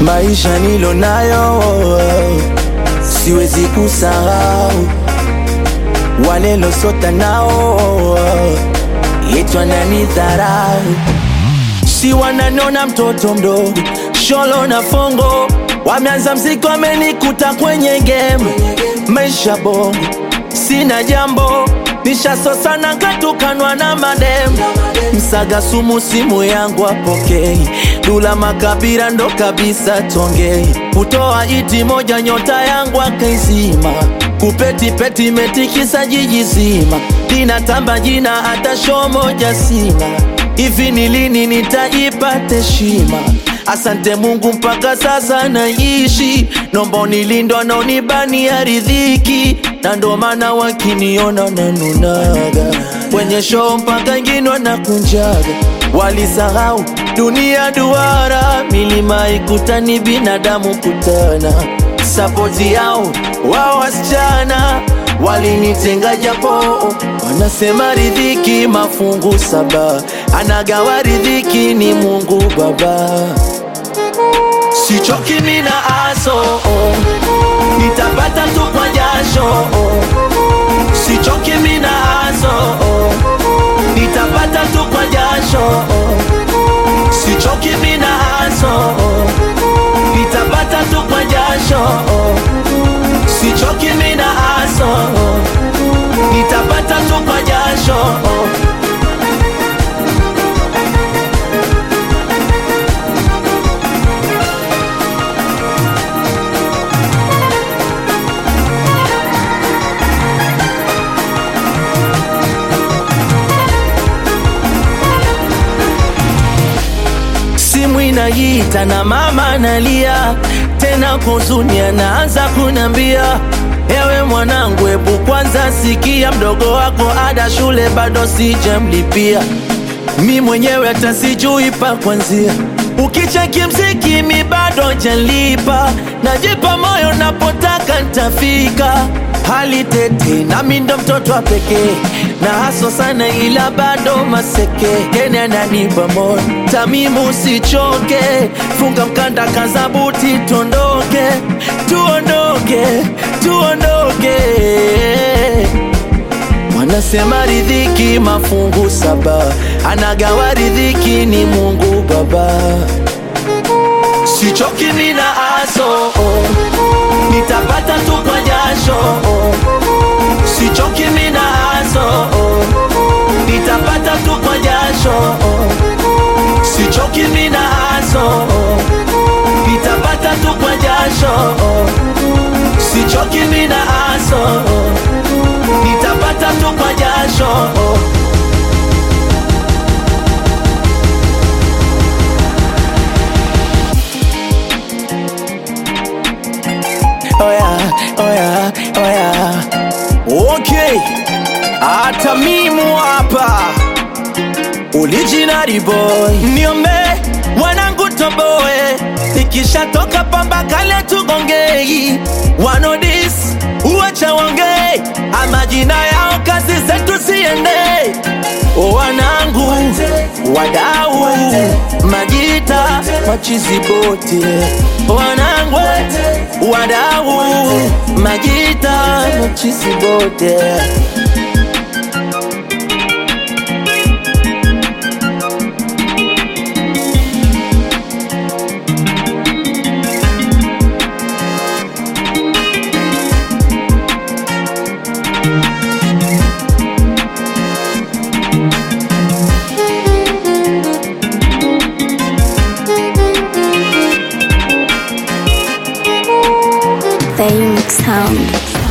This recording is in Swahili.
maisha nilo nayo siwezi kusahau wale losota nao yetu ananidharau si wananona mtoto mdogo sholo na fongo wameanza mziki wamenikuta kwenye game maisha bongo sina jambo nishasosana katukanwa na madem msaga sumu simu yangu apokei dula makabira ndo kabisa tongei kutoa iti moja nyota yangu akaizima kupetipeti metikisa jiji zima linatamba jina hata shoo moja sina hivi ni lini nitaipata heshima asante mungu mpaka sasa naishi nomba nilindwa naonibania ridhiki na ndo maana wakiniona nanunaga kwenye shoo mpaka ingine wanakunjaga walisahau dunia duara milima ikutani binadamu kutana sapoti yao wao wasichana walinitenga japo wanasema ridhiki mafungu saba anagawa ridhiki ni mungu baba sichoki mina aso nitapata tu kwa jasho sichoki mina aso nitapata tu kwa jasho sichoki mina aso nitapata tu kwa jasho sichoki mina aso nitapata tu kwa jasho simu inaita na mama nalia tena kwa huzuni anaanza kunambia ewe mwanangu hebu kwanza sikia mdogo wako ada shule bado sijamlipia mi mwenyewe hata sijui pa kwanzia ukicheki mziki mi bado jalipa najipa moyo napotaka ntafika hali tete nami ndo mtoto wa pekee na haso sana ila bado maseke kene ananipa moyo tamimu usichoke funga mkanda kazabuti tuondoke tuondoke tuondoke wanasema ridhiki mafungu saba anagawa ridhiki ni mungu baba sichoki mina aso nitapata tu kwa jasho sichoki mina aso nitapata tu kwa jasho sichoki mina aso nitapata tu kwa jasho sichoki mina aso nitapata tu kwa jasho oya oya oya okay hata mimu hapa original boy niombe wanangu toboe nikishatoka pamba kale tugongei wanodis uacha wongei amajina yao kazi zetu siende wanangu wadau majita machizi bote wanangu wadau majita machizi bote The Unix Sound.